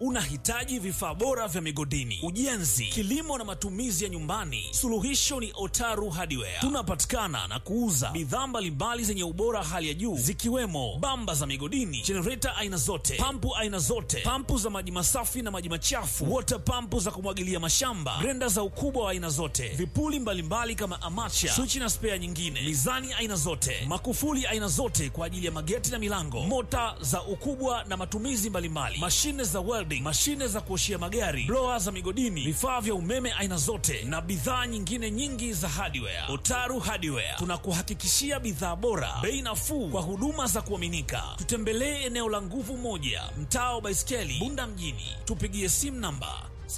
Unahitaji vifaa bora vya migodini, ujenzi, kilimo na matumizi ya nyumbani? Suluhisho ni Otaru Hardware. Tunapatikana na kuuza bidhaa mbalimbali zenye ubora hali ya juu zikiwemo bamba za migodini, jenereta aina zote, pampu aina zote, pampu za maji masafi na maji machafu, water pampu za kumwagilia mashamba, grenda za ukubwa wa aina zote, vipuli mbalimbali kama amacha, swichi na spea nyingine, mizani aina zote, makufuli aina zote kwa ajili ya mageti na milango, mota za ukubwa na matumizi mbalimbali, mashine za welding, mashine za kuoshia magari, blower za migodini, vifaa vya umeme aina zote na bidhaa nyingine nyingi za hardware. Otaru Hardware tunakuhakikishia bidhaa bora, bei nafuu kwa huduma za kuaminika. Tutembelee eneo la Nguvu Moja, mtaa wa Baiskeli, Bunda mjini. Tupigie simu namba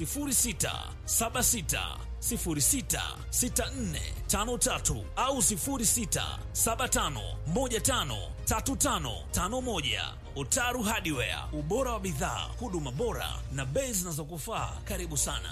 0676066453 au 0675153551. Otaru Hardware, ubora wa bidhaa, huduma bora na bei zinazokufaa. Karibu sana.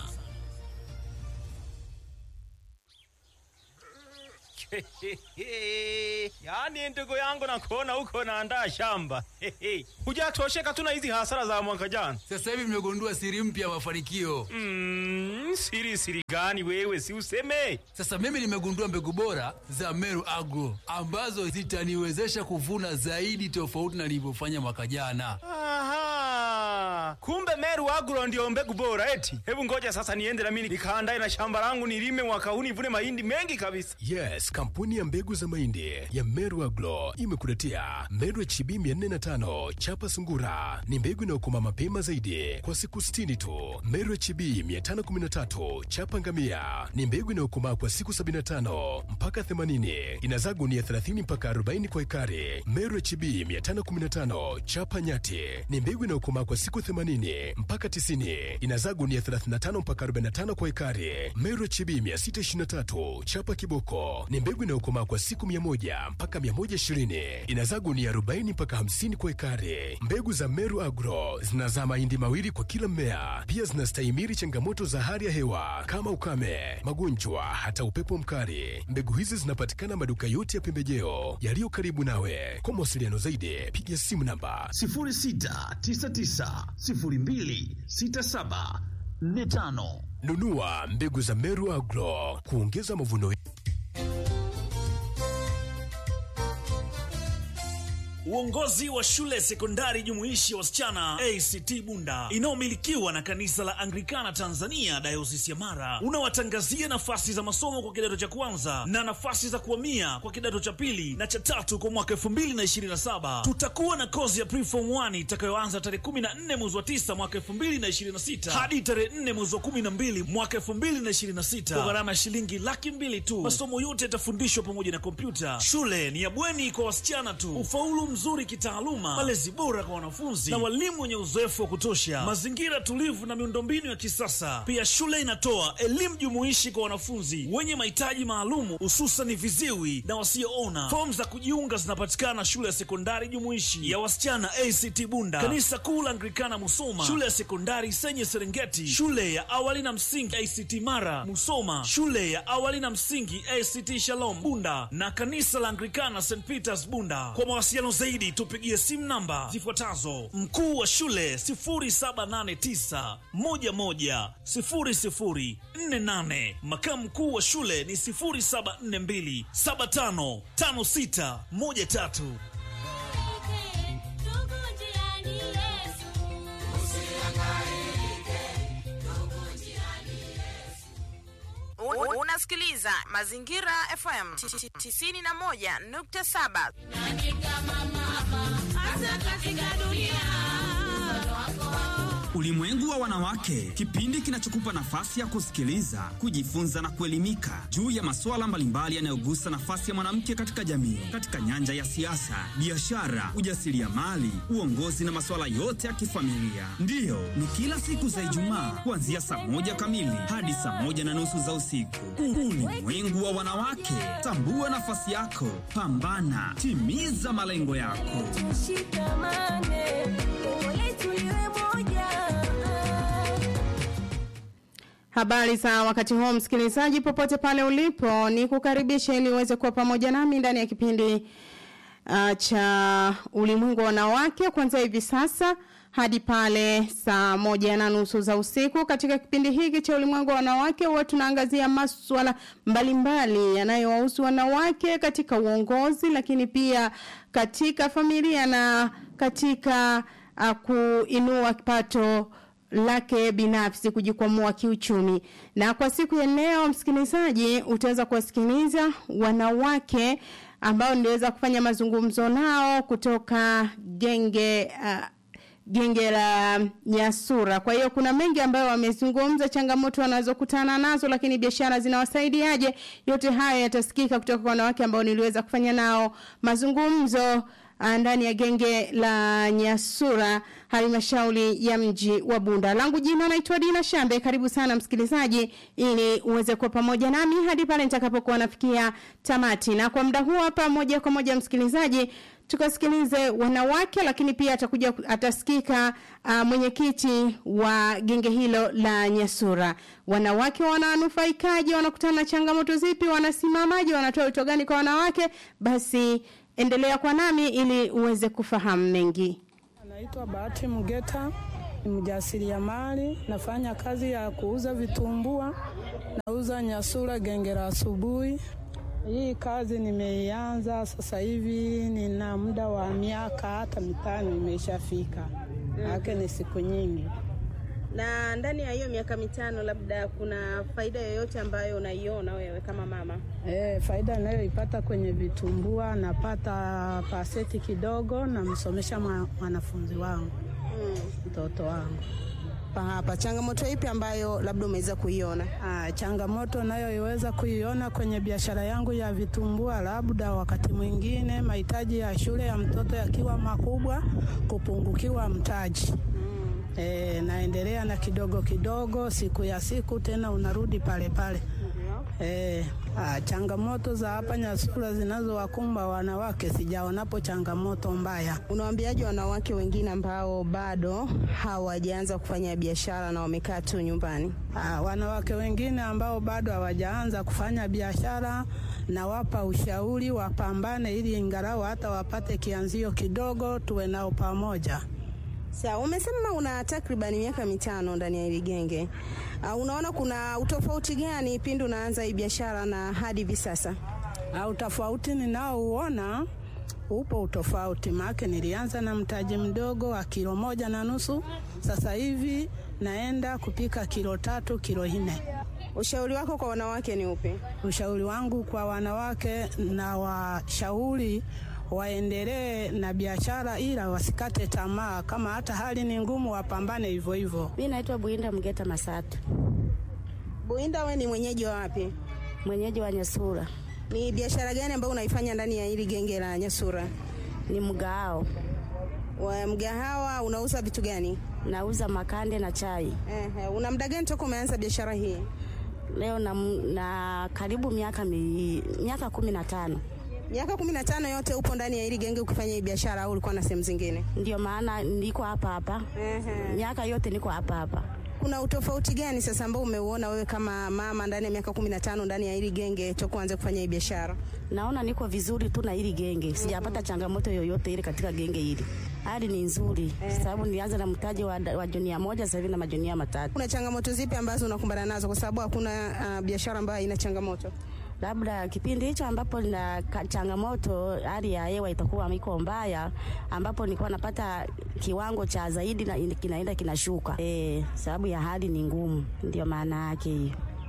Yaani ndugu yangu nakuona huko naandaa shamba. Hujatosheka tu na hizi hasara za mwaka jana. Sasa hivi mmegundua siri mpya ya mafanikio. Mm, siri siri gani wewe si useme? Sasa mimi nimegundua mbegu bora za Meru Agro ambazo zitaniwezesha kuvuna zaidi tofauti na nilivyofanya mwaka jana. Aha. Kumbe Meru Agro ndio mbegu bora eti. Hebu ngoja sasa niende na mimi nikaandae na shamba langu nilime mwaka huu nivune mahindi mengi kabisa. Yes, kampuni ya mbegu za mahindi ya Meru Agro imekuletea Meru HB 405 chapa sungura. Ni mbegu inayokoma mapema zaidi kwa siku 60 tu. Meru HB 513 chapa ngamia ni mbegu inayokomaa kwa siku 75 mpaka 80. Inazaa gunia 30 mpaka 40 kwa ekari. Meru HB 515 chapa nyati ni mbegu inayokomaa kwa siku 80 mpaka 90. Inazaa gunia 35 mpaka 45 kwa ekari. Meru HB 623 chapa kiboko ni mbegu inayokomaa kwa siku 100 mpaka 120. Inazaa gunia 40 mpaka 50 kwa ekari. Mbegu za Meru Agro zinazaa mahindi mawili kwa kila mmea. Pia zinastahimili changamoto za hali ya hewa kama ukame, magonjwa, hata upepo mkali. Mbegu hizi zinapatikana maduka yote ya pembejeo yaliyo karibu nawe. Kwa mawasiliano zaidi, piga simu namba 0699026745. nunua mbegu za Meru Agro kuongeza mavuno. Uongozi wa shule sekondari jumuishi ya wasichana ACT Bunda inayomilikiwa na kanisa la Anglikana Tanzania dayosisi ya Mara unawatangazia nafasi za masomo kwa kidato cha kwanza na nafasi za kuhamia kwa kidato cha pili na cha tatu kwa mwaka 2027. Tutakuwa na kozi ya preform 1 itakayoanza tarehe 14 mwezi wa 9 mwaka 2026 hadi tarehe 4 mwezi wa 12 mwaka 2026 kwa gharama ya shilingi laki mbili tu. Masomo yote yatafundishwa pamoja na kompyuta. Shule ni ya bweni kwa wasichana tu. Ufaulu mzuri kitaaluma, malezi bora kwa wanafunzi na walimu wenye uzoefu wa kutosha, mazingira tulivu na miundombinu ya kisasa. Pia shule inatoa elimu jumuishi kwa wanafunzi wenye mahitaji maalumu, hususan viziwi na wasioona. Fomu za kujiunga zinapatikana shule ya sekondari jumuishi ya wasichana ACT Bunda, kanisa kuu la Anglikana Musoma, shule ya sekondari Senye Serengeti, shule ya awali na msingi ACT Mara Musoma, shule ya awali na msingi ACT Shalom Bunda na kanisa la Anglikana St Peters Bunda. Kwa mawasiliano zaidi tupigie simu namba zifuatazo: mkuu wa shule 0789110048, makamu mkuu wa shule ni 0742755613. Un- Unasikiliza Mazingira FM 91.7. Ulimwengu wa wanawake, kipindi kinachokupa nafasi ya kusikiliza, kujifunza na kuelimika juu ya masuala mbalimbali yanayogusa nafasi ya mwanamke katika jamii, katika nyanja ya siasa, biashara, ujasiriamali, uongozi na masuala yote ya kifamilia. Ndiyo, ni kila siku za Ijumaa kuanzia saa moja kamili hadi saa moja na nusu za usiku. Ulimwengu wa wanawake, tambua nafasi yako, pambana, timiza malengo yako. Habari za wakati huu msikilizaji, popote pale ulipo, ni kukaribisha ili uweze kuwa pamoja nami ndani ya kipindi uh, cha ulimwengu wa wanawake kuanzia hivi sasa hadi pale saa moja na nusu za usiku. Katika kipindi hiki cha ulimwengu wa wanawake, huwa tunaangazia maswala mbalimbali yanayowahusu wanawake katika uongozi, lakini pia katika familia na katika uh, kuinua kipato lake binafsi kujikwamua kiuchumi. Na kwa siku ya leo, msikilizaji, utaweza kuwasikiliza wanawake ambao niliweza kufanya mazungumzo nao kutoka genge uh, genge la Nyasura. Kwa hiyo kuna mengi ambayo wamezungumza, changamoto wanazokutana nazo, lakini biashara zinawasaidiaje. Yote hayo yatasikika kutoka kwa wanawake ambao niliweza kufanya nao mazungumzo ndani ya genge la Nyasura halmashauri ya mji wa Bunda. Langu jina naitwa Dina Shambe. Karibu sana msikilizaji, ili uweze kuwa pamoja nami hadi pale nitakapokuwa nafikia tamati. Na kwa muda huu hapa, moja kwa moja msikilizaji, tukasikilize wanawake, lakini pia atakuja atasikika uh, mwenyekiti wa genge hilo la Nyasura. Wanawake wananufaikaje? Wanakutana na changamoto zipi? Wanasimamaje? Wanatoa wito gani kwa wanawake? Basi endelea kwa nami ili uweze kufahamu mengi. Naitwa Bahati Mgeta, ni mjasiriamali, nafanya kazi ya kuuza vitumbua, nauza Nyasura genge la asubuhi. Hii kazi nimeianza sasa hivi, nina muda wa miaka hata mitano imeshafika, ake ni siku nyingi. Na ndani ya hiyo miaka mitano, labda kuna faida yoyote ambayo unaiona wewe kama mama? E, faida nayoipata kwenye vitumbua, napata paseti kidogo, namsomesha mwanafunzi wangu mtoto mm. wangu hapa. Changamoto ipi ambayo labda umeweza kuiona? Ah, changamoto nayoiweza kuiona kwenye biashara yangu ya vitumbua, labda wakati mwingine mahitaji ya shule ya mtoto yakiwa makubwa, kupungukiwa mtaji mm. E, naendelea na kidogo kidogo, siku ya siku tena unarudi pale pale E, a, changamoto za hapa Nyasura zinazowakumba wanawake sijaonapo changamoto mbaya. Unawaambiaje wanawake wengine ambao bado hawajaanza kufanya biashara na wamekaa tu nyumbani? A, wanawake wengine ambao bado hawajaanza kufanya biashara nawapa ushauri wapambane, ili ingalau hata wapate kianzio kidogo, tuwe nao pamoja. Sawa, umesema una takriban miaka mitano ndani ya hili genge. Uh, unaona kuna utofauti gani pindi unaanza hii biashara na hadi hivi sasa? Uh, utofauti ninaouona upo utofauti, maana nilianza na mtaji mdogo wa kilo moja na nusu, sasa hivi naenda kupika kilo tatu, kilo nne. Ushauri wako kwa wanawake ni upi? Ushauri wangu kwa wanawake na washauri waendelee na biashara ila wasikate tamaa, kama hata hali ni ngumu, wapambane hivyo hivyo. Mimi naitwa Buinda Mgeta Masatu. Buinda, we ni mwenyeji wa wapi? Mwenyeji wa Nyasura. Ni biashara gani ambayo unaifanya ndani ya hili genge la Nyasura? Ni mgao. Wa mgahawa unauza vitu gani? Nauza makande na chai. Ehe, una muda gani toka umeanza biashara hii? Leo na, na karibu miaka mi, miaka kumi na tano. Miaka kumi na tano yote upo ndani ya hili genge ukifanya hii biashara au ulikuwa na sehemu zingine? Ndio maana niko hapa hapa. Ehe. Miaka yote niko hapa hapa. Kuna utofauti gani sasa ambao umeuona wewe kama mama ndani ya miaka kumi na tano ndani ya hili genge toka uanze kufanya hii biashara? Naona niko vizuri tu na hili genge, sijapata changamoto yoyote ile katika genge hili. Hali ni nzuri sababu nilianza na mtaji wa, wa junia moja, sasa hivi na majunia matatu. Kuna changamoto zipi ambazo unakumbana nazo kwa sababu hakuna uh, biashara ambayo haina changamoto? labda kipindi hicho ambapo na changamoto, hali ya hewa itakuwa iko mbaya, ambapo nilikuwa napata kiwango cha zaidi na kinaenda kinashuka, e, sababu ya hali ni ngumu, ndio maana yake hiyo.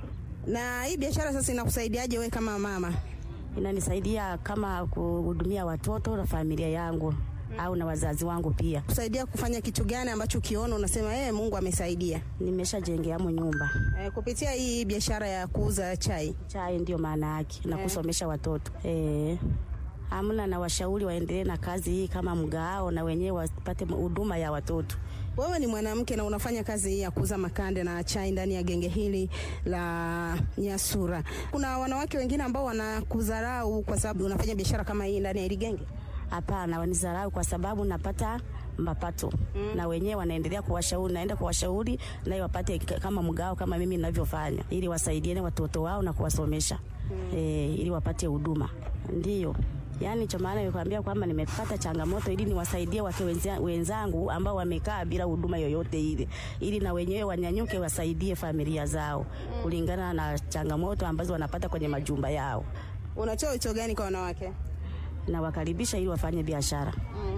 Na hii biashara sasa inakusaidiaje wewe kama mama? Inanisaidia kama kuhudumia watoto na familia yangu au na wazazi wangu pia. Kusaidia kufanya kitu gani ambacho ukiona unasema eh, Mungu amesaidia? Nimeshajengeamo nyumba Eh, kupitia hii biashara ya kuuza chai. chai, ndio maana yake na Eh. kusomesha watoto eh. Hamna na washauri waendelee na kazi hii kama mgao, na wenyewe wapate huduma ya watoto. Wewe ni mwanamke na unafanya kazi hii ya kuuza makande na chai ndani ya genge hili la Nyasura. Kuna wanawake wengine ambao wanakudharau kwa sababu unafanya biashara kama hii ndani ya hili genge? Hapana, wanizarau kwa sababu napata mapato na wenyewe wanaendelea kuwashauri, naenda kuwashauri naye wapate k- kama mgao kama mimi ninavyofanya, ili wasaidiane watoto wao na kuwasomesha eh, ili wapate huduma. Ndiyo Yaani ndicho maana nimekwambia kwamba nimepata changamoto ili niwasaidie wake wenza- wenzangu ambao wamekaa bila huduma yoyote ile, ili na wenyewe wanyanyuke wasaidie familia zao kulingana na changamoto ambazo wanapata kwenye majumba yao. Unatoa wito gani kwa wanawake? Nawakaribisha ili wafanye biashara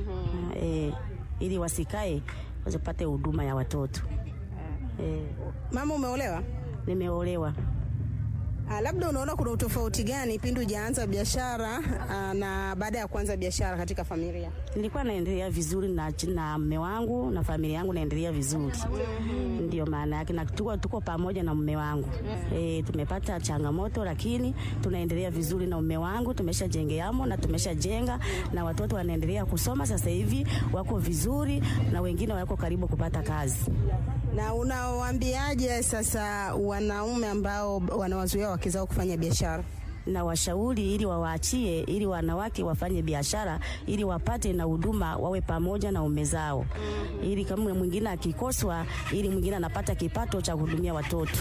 eh, ili wasikae wasipate huduma ya watoto eh. Mama, umeolewa? Nimeolewa. Ah, labda unaona kuna utofauti gani pindi hujaanza biashara ah, na baada ya kuanza biashara katika familia? Nilikuwa naendelea vizuri na na mume wangu na familia yangu naendelea vizuri, ndio maana yake, na tuko, tuko pamoja na mume wangu e, tumepata changamoto lakini tunaendelea vizuri na mume wangu, tumeshajengeamo na tumeshajenga na watoto wanaendelea kusoma sasa hivi, wako vizuri na wengine wako karibu kupata kazi. Na unawaambiaje sasa wanaume ambao wanawazuia wake zao kufanya biashara? na washauri ili wawaachie, ili wanawake wafanye biashara, ili wapate na huduma, wawe pamoja na ume zao, ili kama mwingine akikoswa, ili mwingine anapata kipato cha kuhudumia watoto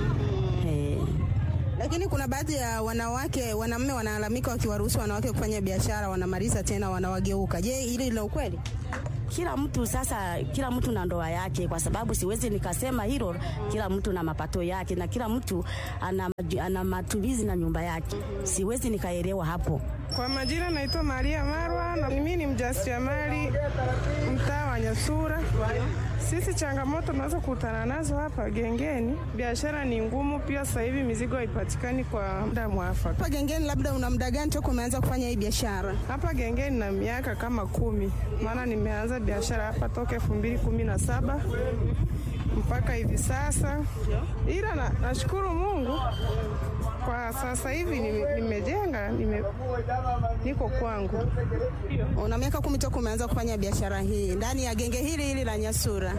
eh. Lakini kuna baadhi ya wanawake, wanaume wanalalamika wakiwaruhusu wanawake kufanya biashara, wanamaliza tena wanawageuka. Je, hili lina ukweli? kila mtu sasa, kila mtu na ndoa yake, kwa sababu siwezi nikasema hilo. Kila mtu na mapato yake na kila mtu ana, maju- ana matumizi na nyumba yake, siwezi nikaelewa hapo. Kwa majina naitwa Maria Marwa na mimi ni mjasiriamali mtaa wa Nyasura. Sisi changamoto tunaweza kukutana nazo hapa gengeni, biashara ni ngumu, pia sasa hivi mizigo haipatikani kwa muda mwafaka. Hapa gengeni, labda una muda gani toka umeanza kufanya hii biashara? Hapa gengeni na miaka kama kumi, maana nimeanza biashara hapa toka elfu mbili kumi na saba mpaka hivi sasa, ila na, nashukuru Mungu kwa sasa hivi nime- nimejenga nime, niko kwangu. Una miaka kumi toka umeanza kufanya biashara hii ndani ya genge hili hili la Nyasura,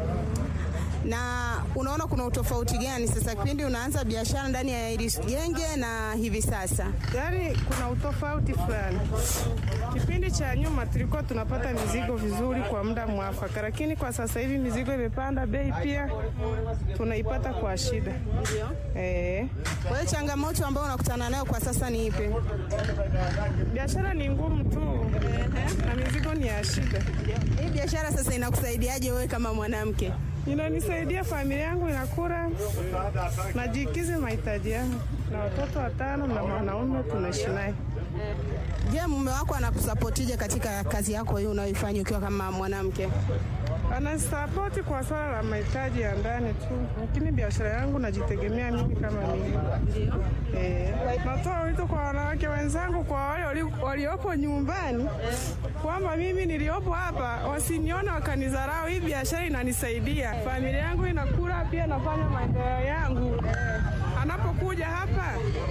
na unaona kuna utofauti gani sasa kipindi unaanza biashara ndani ya hili genge na hivi sasa? Yaani kuna utofauti fulani. Kipindi cha nyuma tulikuwa tunapata mizigo vizuri kwa muda mwafaka, lakini kwa sasa hivi mizigo imepanda bei, pia tunaipata kwa shida. Eh, Kwa hiyo changamoto ambayo unakutana nayo kwa sasa ni ipi? biashara ni ngumu tu na mizigo ni ya shida. Hii biashara sasa inakusaidiaje wewe kama mwanamke? Inanisaidia familia yangu inakula, najikizi mahitaji yangu na watoto watano na mwanaume tunaishi naye. Je, mume wako anakusapotije katika kazi yako hii unayoifanya ukiwa kama mwanamke? Anasapoti kwa swala la mahitaji ya ndani tu, lakini biashara yangu najitegemea mimi kama mimi. Eh, natoa wito kwa wanawake wenzangu, kwa wale wali- waliopo nyumbani, kwamba mimi niliopo hapa wasinione wakanidharau. Hii biashara inanisaidia, familia yangu inakula, pia nafanya maendeleo yangu. Anapokuja hapa,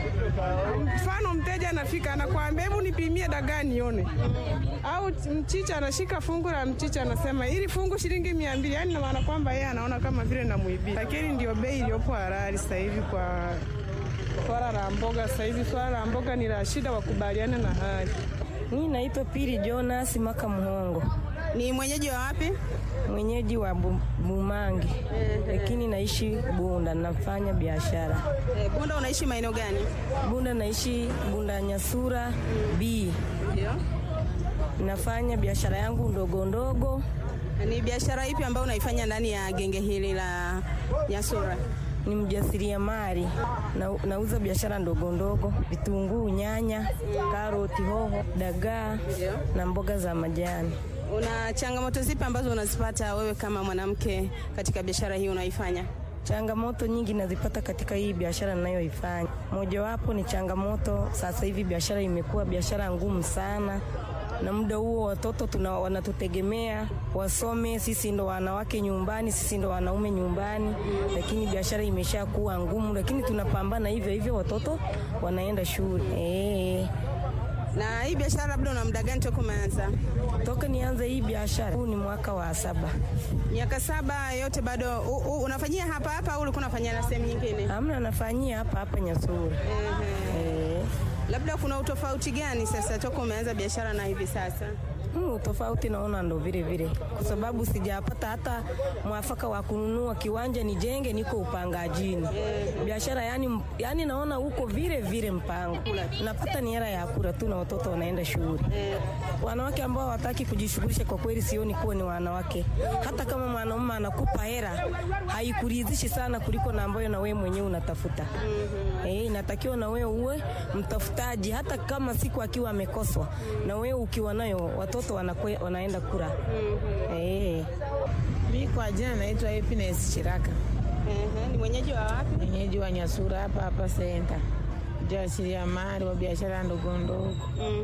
mfano mteja anafika, anakuambia hebu nipimie dagaa nione, au mchicha, anashika fungu la mchicha, anasema ili fungu shilingi mia mbili, yani na maana kwamba yeye anaona kama vile namwibia, lakini ndio bei iliyopo halali sasa hivi kwa swala la mboga. Sasa hivi swala la mboga ni la shida, wakubaliane na hali. Mimi naitwa Pili Jonas Maka Muhongo. Ni mwenyeji wa wapi? Mwenyeji wa Bu- Bumangi, lakini naishi Bunda, nafanya biashara Eh, Bunda unaishi maeneo gani? Bunda. Naishi Bunda Nyasura B. Nafanya biashara yangu ndogo ndogo. Ni biashara ipi ambayo unaifanya ndani ya genge hili la Nyasura? Ni mjasiriamali na, nauza biashara ndogo ndogo, vitunguu, nyanya, karoti, hoho, dagaa na mboga za majani. Una changamoto zipi ambazo unazipata wewe kama mwanamke katika biashara hii unaifanya? Changamoto nyingi nazipata katika hii biashara ninayoifanya. Mojawapo ni changamoto, sasa hivi biashara imekuwa biashara ngumu sana, na muda huo watoto tuna, wanatutegemea wasome, sisi ndo wanawake nyumbani, sisi ndo wanaume nyumbani, lakini biashara imesha kuwa ngumu, lakini tunapambana hivyo hivyo, watoto wanaenda shule eh. Na hii biashara labda una muda gani toka umeanza? Toka nianze hii biashara, huu ni mwaka wa saba. Miaka saba yote bado u, u, unafanyia hapa hapa au ulikuwa unafanyia na sehemu nyingine? Hamna, nafanyia hapa hapa Nyasura. Ehe. Eh. Labda kuna utofauti gani sasa toka umeanza biashara na hivi sasa? Mm, tofauti naona ndo vile vile, kwa sababu sijapata hata mwafaka wa kununua kiwanja nijenge, niko upangajini. Biashara yani, yani naona huko vile vile mpango, napata ni hela ya kula tu na watoto wanaenda shule. Wanawake ambao hawataki kujishughulisha, kwa kweli sioni kuwa ni wanawake. Hata kama mwanaume anakupa hela haikuridhishi sana kuliko na ambayo na wewe mwenyewe unatafuta. Eh, inatakiwa na wewe uwe mtafutaji, hata kama siku akiwa amekoswa, na wewe ukiwa nayo watoto wanakwe, wanaenda kula. Eh. Mi kwa jina naitwa Happiness Chiraka. Ni mwenyeji wa wapi? Mwenyeji wa Nyasura hapa hapa senta, jasiriamali wa biashara ndogo ndogo.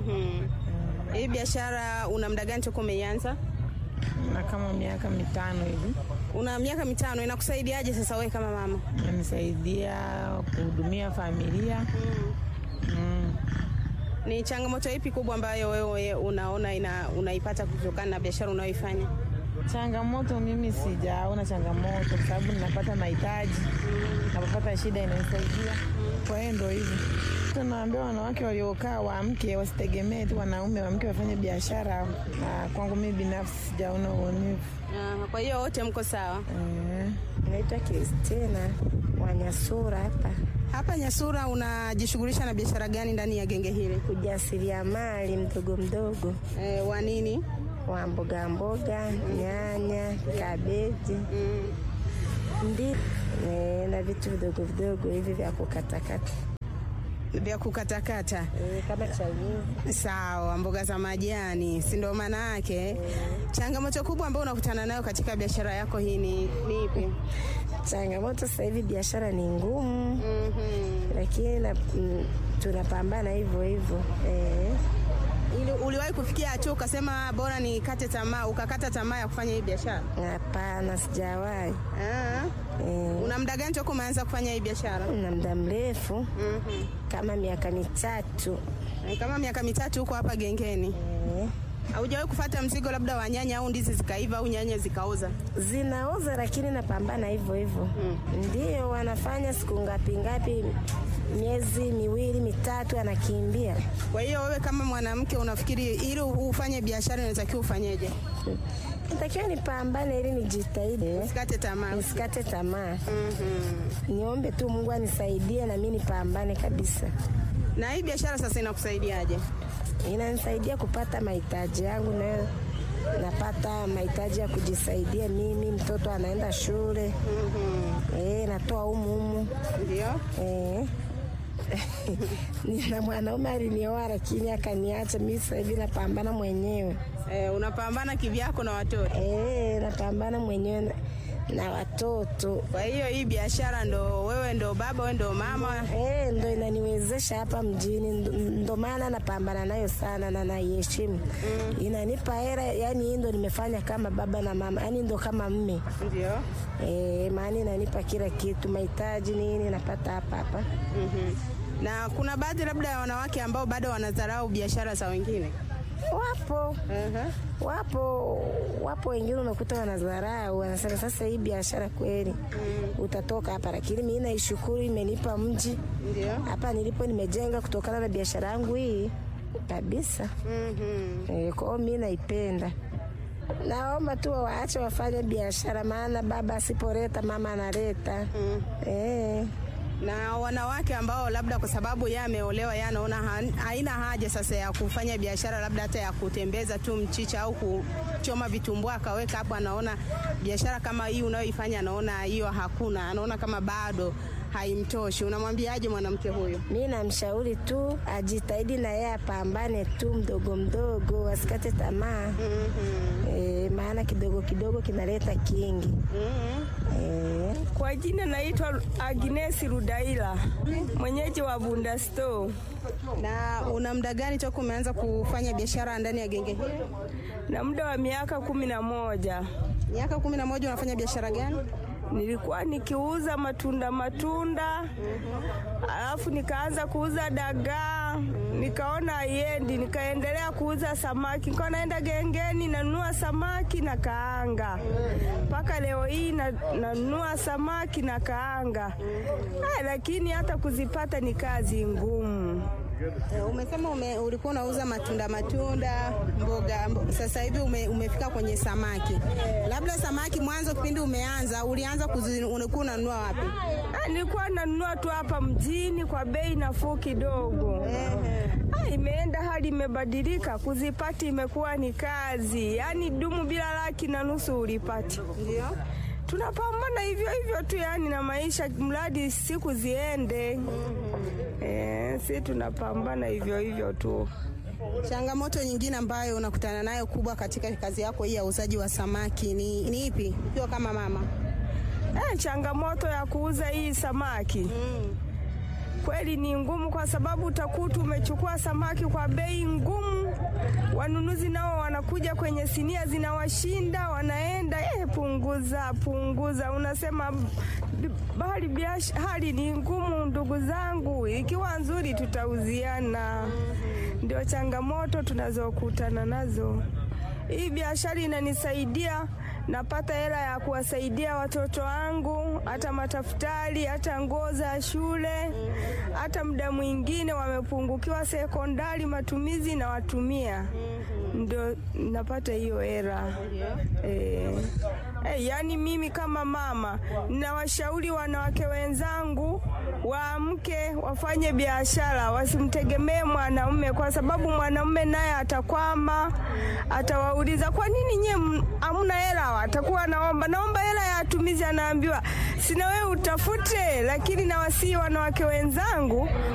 Hii biashara una muda gani toka umeianza? Na kama miaka mitano hivi. Una miaka mitano, inakusaidiaje sasa wewe kama mama? Nanisaidia kuhudumia familia. Mm. Ni changamoto ipi kubwa ambayo wewe unaona ina, unaipata kutokana na biashara unayoifanya? Changamoto mimi sijaona changamoto, kwa sababu ninapata mahitaji, napopata shida inanisaidia. Kwa hiyo ndo hivyo tunaambia wanawake waliokaa waamke, wasitegemee tu wanaume, waamke wafanye biashara. Na kwangu mimi binafsi sijaona uonevu. Ah, kwa hiyo wote mko sawa? Naitwa Kristina wa Nyasura hapa. Hapa Nyasura unajishughulisha na biashara gani ndani ya genge hili? Ujasiriamali mdogo mdogo. E, wa nini? Wa mboga mboga, nyanya, kabeji ndi e, na vitu vidogo vidogo hivi vya kukatakata vya kukatakata e, kama chainizi. Sawa, mboga za majani, si ndio maana yake? Changamoto kubwa ambayo unakutana nayo katika biashara yako hii ni ni ipi? Changamoto sasa hivi biashara ni ngumu, lakini na, mm, tunapambana hivyo hivyo eh. Ili uliwahi kufikia hatua ukasema bora nikate tamaa, ukakata tamaa ya kufanya hii biashara? Hapana, sijawahi. Eh. Una muda gani toka umeanza kufanya hii biashara? Na muda mrefu kama miaka mitatu. Eh, Kama miaka mitatu huko hapa gengeni. Haujawahi kufata mzigo labda wa nyanya au ndizi zikaiva au nyanya zikaoza? Zinaoza, lakini napambana hivyo hivyo. Ndio wanafanya siku ngapi ngapi, miezi miwili mitatu, anakimbia. Kwa hiyo wewe kama mwanamke unafikiri ili ufanye biashara unatakiwa ufanyeje? Natakiwa nipambane ili nijitahidi, Usikate tamaa. nisikate tamaa. Niombe tu Mungu anisaidie na mimi nipambane kabisa. Na hii biashara sasa inakusaidiaje? Inanisaidia kupata mahitaji yangu, nayo napata mahitaji ya kujisaidia mimi. Mtoto anaenda shule, eh, natoa humu humu, ndio eh. Nina mwanaume alinioa lakini akaniacha. Mimi sasa hivi napambana mwenyewe. Eh, unapambana kivyako na watoto? Eh, napambana mwenyewe na, na watoto. Kwa hiyo hii biashara ndo wewe ndo baba, wewe ndo mama? Eh, ndo inaniwezesha hapa mjini, ndo, ndo maana napambana nayo sana na naiheshimu. Inanipa hela, yani hii ndo nimefanya kama baba na mama, yani ndo kama mme. Ndio. Eh, maana inanipa kila kitu, mahitaji nini napata hapa hapa. Na kuna baadhi labda ya wanawake ambao bado wanadharau biashara za wengine. Wapo wapo wapo wengine unakuta wanadharau, wanasema sasa hii biashara kweli utatoka hapa, lakini mimi naishukuru, imenipa mji hapa nilipo, nimejenga kutokana na biashara yangu hii kabisa. Eh, kwa hiyo mimi naipenda. Naomba tu waache wafanye biashara, maana baba asipoleta mama analeta. Eh. Na wanawake ambao labda kwa sababu yeye ameolewa, yeye anaona han- haina haja sasa ya kufanya biashara labda hata ya kutembeza tu mchicha au kuchoma vitumbua akaweka hapo, anaona biashara kama hii unayoifanya, anaona hiyo hakuna, anaona kama bado haimtoshi. Unamwambiaje mwanamke huyo? Mi namshauri tu ajitahidi na yeye apambane tu mdogo mdogo, asikate tamaa e, maana kidogo kidogo kinaleta kingi e. Kwa jina naitwa Agnes Rudaila, mwenyeji wa Bunda Store. Na una muda gani toka umeanza kufanya biashara ndani ya genge hili? Na muda wa miaka kumi na moja. Miaka kumi na moja unafanya biashara gani? Nilikuwa nikiuza matunda matunda, alafu nikaanza kuuza dagaa, nikaona haiendi, nikaendelea kuuza samaki, nikawa naenda gengeni nanunua samaki na kaanga, mpaka leo hii na- nanunua samaki na kaanga. Ah, lakini hata kuzipata ni kazi ngumu. Eh, Umesema ume, ulikuwa unauza matunda matunda, mboga, mbo, sasa hivi ume, umefika kwenye samaki. Labda samaki mwanzo kipindi umeanza, ulianza kuzi, ulikuwa unanunua wapi? Ah, nilikuwa nanunua tu hapa mjini kwa bei nafuu kidogo. Ah, imeenda hali imebadilika, kuzipati imekuwa ni kazi, yaani dumu bila laki na nusu ulipati. Ndio tunapambana hivyo hivyo tu, yani na maisha, mradi siku ziende. Eh, si tunapambana hivyo hivyo tu. Changamoto nyingine ambayo unakutana nayo kubwa katika kazi yako hii ya uuzaji wa samaki ni, ni ipi ukiwa kama mama? Eh, changamoto ya kuuza hii samaki kweli ni ngumu, kwa sababu utakuta umechukua samaki kwa bei ngumu, wanunuzi nao wanakuja kwenye sinia zinawashinda, wanaenda eh, punguza punguza, unasema b- bali biash, hali ni ngumu, ndugu zangu, ikiwa nzuri tutauziana. Ndio changamoto tunazokutana nazo. Hii biashara inanisaidia napata hela ya kuwasaidia watoto wangu, hata matafutari, hata nguo za shule, hata muda mwingine wamepungukiwa sekondari matumizi na watumia, ndio napata hiyo hela eh. Eh, yaani mimi kama mama ninawashauri wanawake wenzangu waamke wafanye biashara, wasimtegemee mwanaume, kwa sababu mwanaume naye atakwama, atawauliza kwa nini nyie m- hamna hela, atakuwa naomba naomba hela ya matumizi, anaambiwa sina wewe utafute. Lakini nawasihi wanawake wenzangu